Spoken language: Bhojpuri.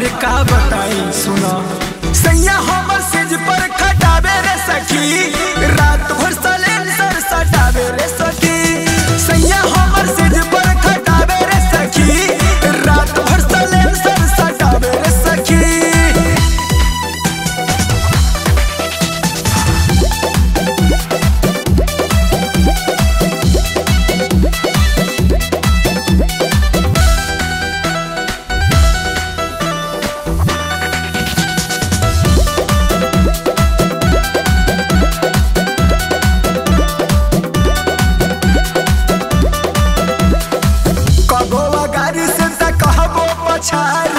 अरे का बताई सुना सैया हमर सेज पर खटावे रे सखी रात भर सलेंसर सटावे रे सखी सैया हमर सेज पर खटावे रे सखी रात भर सलेंसर सटावे रे सखी कबो गाड़ी से त कहबो पछाड़